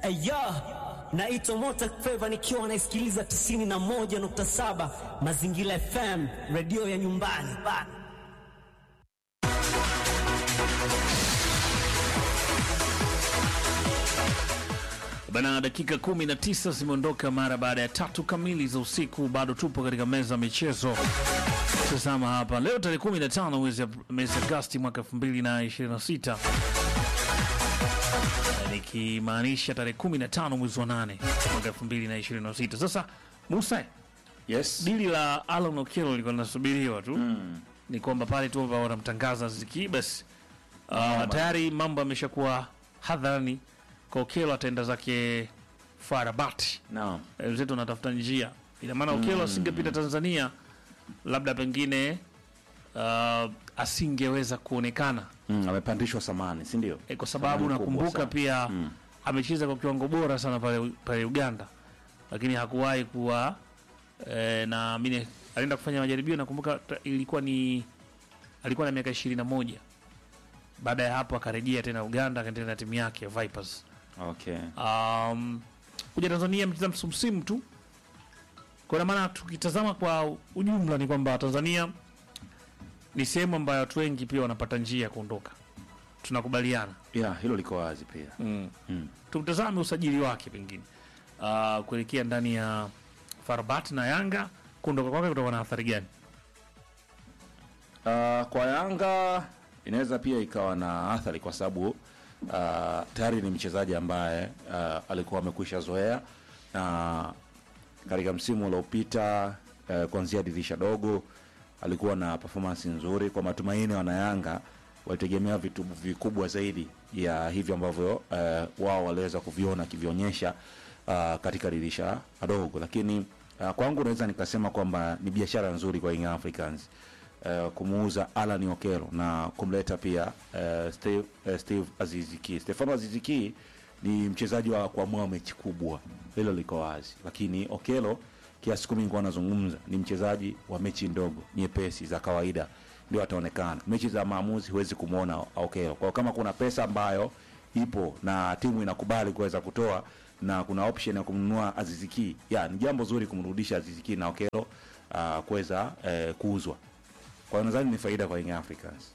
Aya, naitwa Mota Feva nikiwa naisikiliza 91.7 Mazingira FM, redio ya nyumbani bana. Bana, dakika kumi na tisa zimeondoka mara baada ya tatu kamili za usiku. Bado tupo katika meza ya michezo. Tazama hapa leo tarehe 15 mwezi Ap- mwezi Agosti mwaka 2026 nikimaanisha tarehe 15 mwezi wa 8 mwaka 2026. Sasa Musa, Yes. dili la Alan Okello lilikuwa linasubiriwa tu ni kwamba pale tu ambao wanamtangaza Ziki basi uh, tayari mambo yameshakuwa hadharani kwa Okello ataenda zake Farabati Naam. Eh, wenzetu wanatafuta njia ina maana Okello asingepita Tanzania labda pengine uh, asingeweza kuonekana Mm, amepandishwa samani, si ndio? e, kwa sababu Thamani kubwa nakumbuka sana. pia amecheza kwa kiwango bora sana pale, pale Uganda, lakini hakuwahi kuwa e, na mimi alienda kufanya majaribio. Nakumbuka ta- ilikuwa ni alikuwa na miaka ishirini na moja. Baada ya hapo akarejea tena Uganda, akaendelea na timu yake ya Vipers. Okay. Um, kuja Tanzania amecheza msimu msimu tu. Kwa maana tukitazama kwa ujumla ni kwamba Tanzania ni sehemu ambayo watu wengi pia wanapata njia ya kuondoka, tunakubaliana Yeah, hilo liko wazi pia. mm. Mm. Tutazame usajili wake pengine uh, kuelekea ndani ya Farabat na Yanga, kuondoka kwake kutakuwa na athari gani? Uh, kwa Yanga inaweza pia ikawa na athari kwa sababu uh, tayari ni mchezaji ambaye uh, alikuwa amekwisha zoea na katika msimu uliopita uh, kuanzia dirisha dogo alikuwa na performance nzuri. Kwa matumaini wanayanga walitegemea vitu vikubwa zaidi ya hivyo ambavyo uh, wao waliweza kuviona akivionyesha uh, katika dirisha dogo, lakini uh, kwangu naweza nikasema kwamba ni biashara nzuri kwa Young Africans uh, kumuuza Alan Okello na kumleta pia uh, Steve, uh, Steve Aziziki. Stefano Aziziki ni mchezaji wa kuamua mechi kubwa, hilo liko wazi, lakini Okello kiasi kumi nilikuwa nazungumza ni mchezaji wa mechi ndogo nyepesi za kawaida ndio ataonekana. Mechi za maamuzi huwezi kumwona Okello. Kwa hiyo kama kuna pesa ambayo ipo na timu inakubali kuweza kutoa na kuna option ya kumnunua Aziziki, ya ni jambo zuri kumrudisha Aziziki na Okello uh, kuweza uh, kuuzwa. Kwa hiyo nadhani ni faida kwa Young Africans.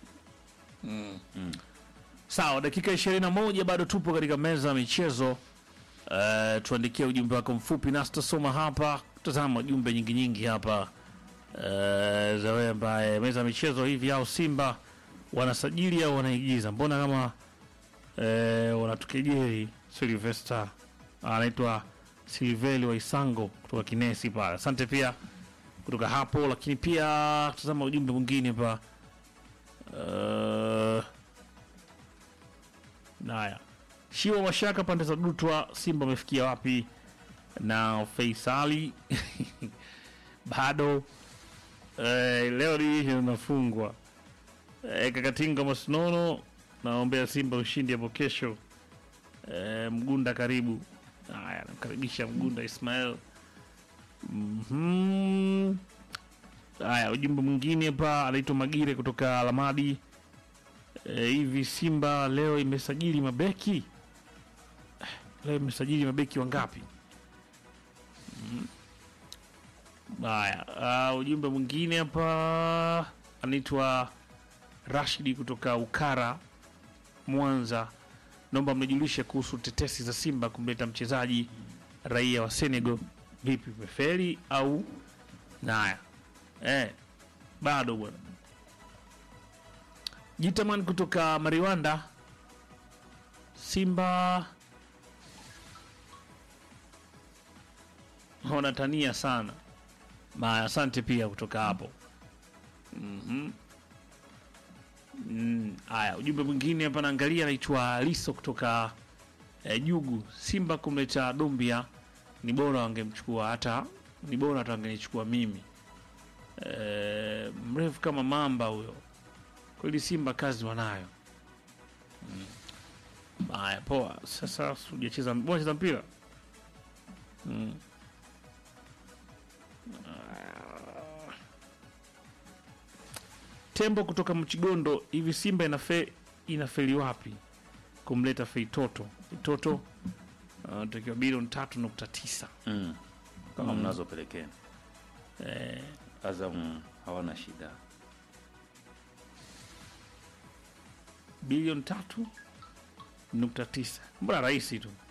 Sawa, dakika 21 bado tupo katika meza ya michezo. Uh, tuandikie ujumbe wako mfupi nasi tutasoma hapa. Tazama jumbe nyingi nyingi hapa uh, za wewe ambaye meza ya michezo hivi au Simba wanasajili au wanaigiza, mbona kama uh, wanatukejeli. Silvester anaitwa Silveli wa Isango kutoka Kinesi pale, asante pia kutoka hapo. Lakini pia tazama ujumbe mwingine hapa uh, Naya Shiwa Mashaka pande za Dutwa, Simba wamefikia wapi? Na Faisali bado eh, leo hii unafungwa eh, Kakatinga Masinono, naombea Simba ushindi hapo kesho. Eh, Mgunda karibu. Haya, namkaribisha Mgunda Ismail. Mhm. Haya, ujumbe mwingine hapa anaitwa Magire kutoka Alamadi. E, hivi Simba leo imesajili mabeki Eh, leo imesajili mabeki wangapi? Mm. Haya, uh, ujumbe mwingine hapa anaitwa Rashidi kutoka Ukara Mwanza, naomba mnijulishe kuhusu tetesi za Simba kumleta mchezaji raia wa Senegal. Vipi, umeferi au naya? Eh, bado bwana. Jitaman kutoka Mariwanda, Simba wanatania sana. Ma, asante pia kutoka hapo. Mhm. Mm, Haya, ujumbe mwingine hapa naangalia, anaitwa Liso kutoka eh, Jugu. Simba kumleta Dumbia ni bora wangemchukua, hata ni bora hata wangenichukua mimi. Eh, mrefu kama mamba huyo kweli Simba kazi wanayo. Mm. Haya, poa. Sasa hujacheza bora cheza mpira mm. Ah. Tembo kutoka Mchigondo, hivi Simba inafe inafeli wapi kumleta Feitoto? Feitoto wanatakiwa bilioni tatu nukta tisa mm. kama mnazopelekeni eh, Azam hawana shida bilioni tatu nukta tisa mbona rahisi tu